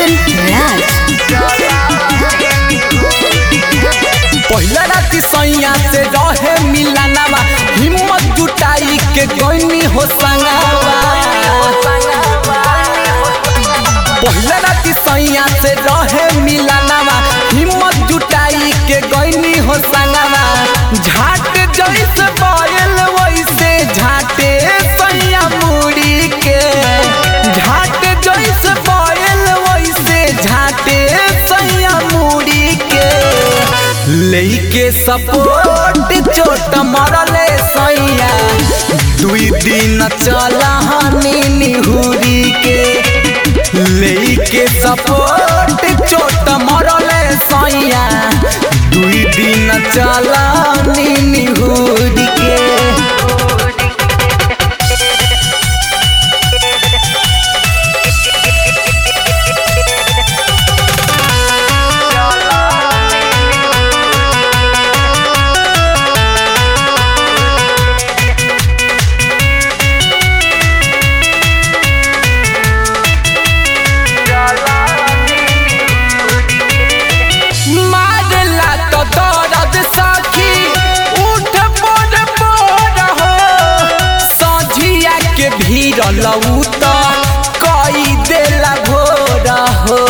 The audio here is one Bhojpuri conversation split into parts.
Roshan Raj. पहिला राती सैया से रहे मिलानावा हिम्मत जुटाई के गईनी हो संगावा पहिला राती सैया से रहे मिलानावा हिम्मत जुटाई के गईनी हो संगावा झाट जैसे पायल वैसे झाटे सैया मुड़ी के झाट जैसे पायल वैसे झाटे सैया मुड़ी के लेके सपोर्ट चोट मरले सैया दुई दिन चला हनी निहुरी के लेके सपोर्ट चोट मरले सैया दुई दिन चला हनी निहुरी के मारला तो दर्द सखी उठ पड़ पड़ हो सझिया के भीड़ लऊ तो कई देला भोर हो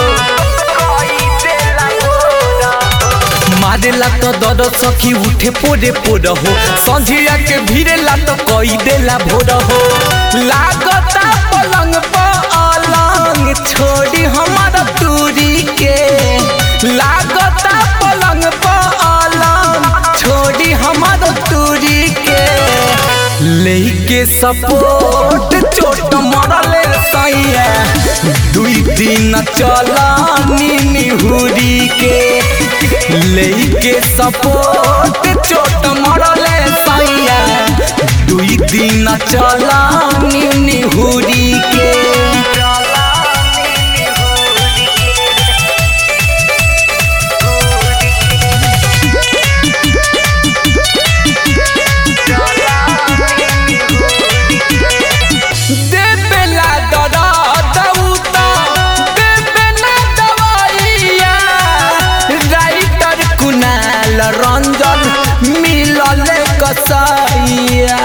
मारेला तो दर्द सखी उठे पोरे पोर हो संझिया के भीड़ेला तो कई देला भोर हो लागता पलंग पर अलंग छोड़ी हमारा दूरी के लागता पलंग पर अलंग छोड़ी हमारा दूरी के लेके सपोर्ट चोट मरले सैया दुई दिन चला निहुरी के लेके सपोर्ट चोट मरले सैया दुई दिन चला निहुरी के देबेला दर्द उता देबेला दवाइया राइटर कुनाल रंजन मिलल कसाइया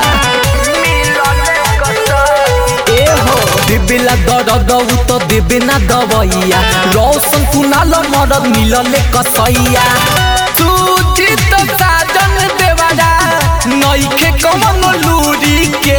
ए हो देबेला दर्द उता देबेना दवाइया रोशन कुनाल मरद मिलल कसैया सुचित साजन देवारा नइखे कमन लूरी के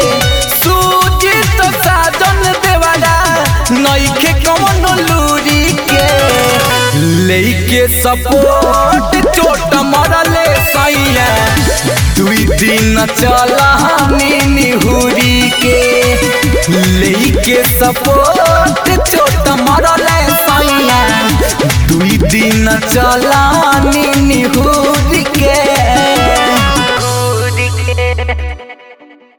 सुचित साजन देवारा नइखे कमन लूरी के लेके सपोर्ट चोट मरले सैया दुई दिन चला निहुरी के लेके सपोर्ट चोट मरले सैया दुई दिन चला निहुरी